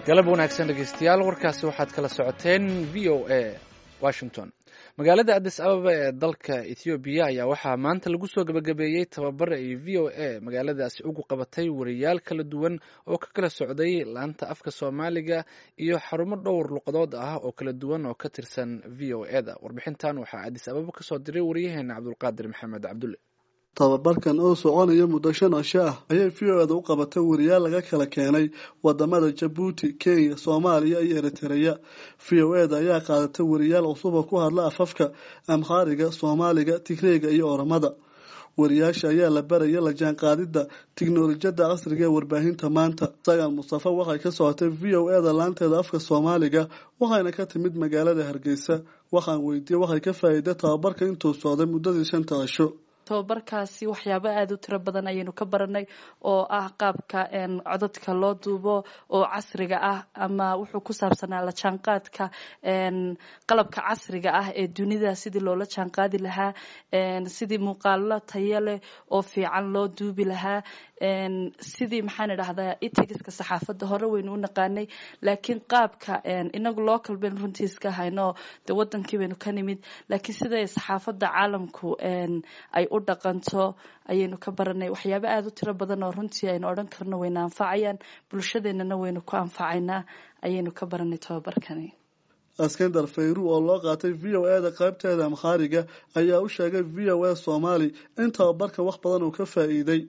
galab wanaagsan dhegeystayaal warkaasi waxaad kala socoteen v o a washington magaalada adis ababa ee dalka ethoobiya ayaa waxaa maanta lagu soo gabagabeeyey tababar ay v o a magaaladaasi ugu qabatay wariyaal kala duwan oo ka kala socday laanta afka soomaaliga iyo xarumo dhowr luqadood ah oo kala duwan oo ka tirsan v o e da warbixintan waxaa adis ababa kasoo diray wariyaheena cabdulqaadir maxamed cabdulle tababarkan oo soconaya muddo shan cisho ah ayay v o eda u qabatay wariyaal laga kala keenay wadamada jabuuti kenya soomaaliya iyo eritereya v o eda ayaa qaadatay wariyaal cusuba ku hadla afafka amhaariga soomaaliga tigreega iyo oramada wariyaasha ayaa la baraya la jaanqaadida tiknolojiyada casriga ee warbaahinta maanta sagaan mustafa waxay ka socotay v o eda laanteeda afka soomaaliga waxayna ka timid magaalada hargeysa waxaan weydiiyey waxay ka faa'iiday tababarka intuu socday muddadii shanta cisho tababarkaasi waxyaabo aada u tiro badan ayaynu ka baranay oo ah qaabka codadka loo duubo oo casriga ah ama wuxuu ku saabsanaa la jaanqaadka qalabka casriga ah ee dunida sidii loola jaanqaadi lahaa sidii muuqaalo tayo leh oo fiican loo duubi lahaa sidii maxaan idhahdaa itigiska saxaafadda hore waynu u naqaanay laakiin qaabka inagu local baynu runtii iska hayno de wadankii baynu ka nimid laakiin siday saxaafadda caalamku ay u dhaqanto ayaynu ka baranay waxyaabo aada u tiro badan oo runtii aynu odhan karno wayna anfacayaan bulshadeenana waynu ku anfacaynaa ayaynu ka baranay tababarkani askandar fayru oo loo qaatay v o e da qaybteeda amkhaariga ayaa u sheegay v o a soomaali in tababarka wax badan uu ka faa'iiday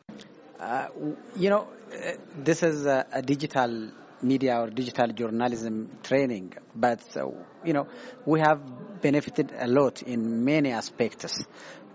media or digital journalism training, but uh, you know we have benefited a lot in many aspects.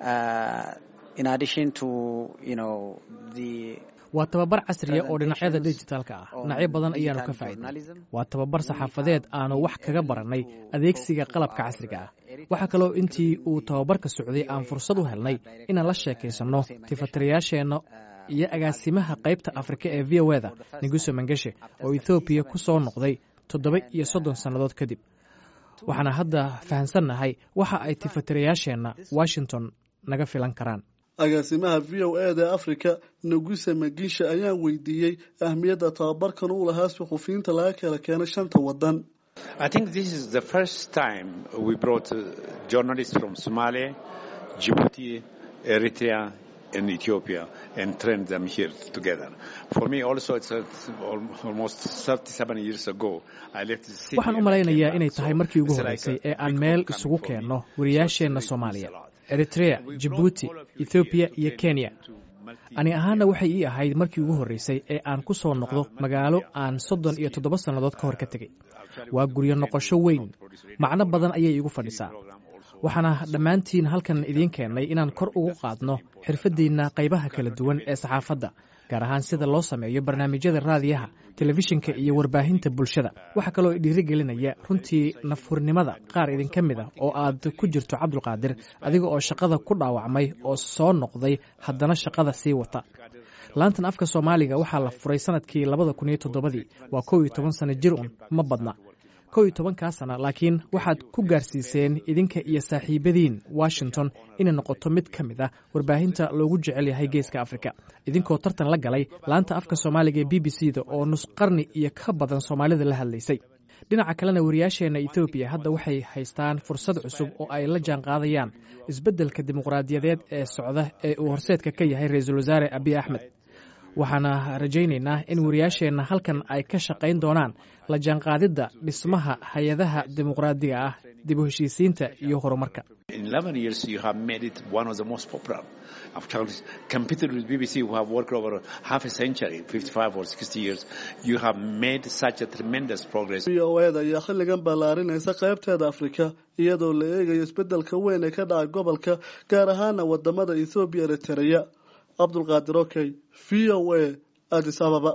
Uh, in addition to you know the waa tababar casriya oo dhinacyada dijitaalka ah dhinacyo badan ayaanu ka faa'iidnay waa tababar saxaafadeed aanu wax kaga barannay adeegsiga qalabka casriga ah waxaa kaloo intii uu tababarka socday aan fursad u helnay inaan la sheekaysanno tifatirayaasheenna iyo agaasimaha qaybta afrika ee v o eda neguso mangeshe oo ethoobiya ku soo noqday toddoba iyo soddon sannadood kadib waxaana hadda fahamsannahay waxa ay tifatirayaasheenna washington naga filan karaan agaasimaha v o e da africa neguse magisha ayaan weydiiyey ahmiyadda tababarkan uu lahaa suxufiyiinta laga kala keenay shanta wadan I think this is the first time we brought uh, journalists from Somalia, Djibouti, Eritrea, and Ethiopia and trained them here together. For me also it's uh, almost 37 years ago I left the city. waxaan u malaynayaa inay tahay markii ugu horreysay ee aan meel isugu keenno wariyaasheenna soomaaliya eritrea jibuuti ethoobiya iyo kenya ani ahaanna waxay ii ahayd markii ugu horreysay ee aan ku soo noqdo magaalo aan soddon iyo toddoba sannadood ka hor ka tegey waa guryo noqosho weyn macno badan ayay iigu fadhisaa waxaana dhammaantiin halkan idiin keennay inaan kor ugu qaadno xirfaddiinna qaybaha kala duwan ee saxaafadda gaar ahaan sida loo sameeyo barnaamijyada raadiyaha telefishinka iyo warbaahinta bulshada waxaa kaloo dhiirigelinaya runtii nafhurnimada qaar idinka mid ah oo aad ku jirto cabdulqaadir adiga oo shaqada ku dhaawacmay oo soo noqday haddana shaqada sii wata laantan afka soomaaliga waxaa la furay sanadkii labada kun iyo toddobadii waa kow iyo toban sano jir un ma badna kow iyo tobankaa sana laakiin waxaad ku gaarsiiseen idinka iyo saaxiibadiin washington inay noqoto mid ka mid ah warbaahinta loogu jecel yahay geeska afrika idinkoo tartan la galay laanta afka soomaaliga ee b b c da oo nus qarni iyo ka badan soomaalida la hadlaysay dhinaca kalena wariyaasheenna etoobiya hadda waxay haystaan fursad cusub oo ay la jaanqaadayaan isbeddelka dimuqraadiyadeed ee socda ee uu horseedka ka yahay ra-iisul wasaare abiy axmed waxaana rajaynaynaa in wariyaasheenna halkan ay ka shaqayn doonaan la jaanqaadidda dhismaha hay-adaha dimuqraadiga ah dib u heshiisiinta iyo horumarka In 11 years, you have made it one of the most popular. After competing with BBC, who have worked over half a century, 55 or 60 years, you have made such a tremendous progress. v o e da ayaa xilligan ballaarinaysa qaybteeda afrika iyadoo la eegayo isbeddelka weyn ee ka dhaca gobolka gaar ahaana wadamada ethoobiya eritereya cabdulqaadir okey v o a adis ababa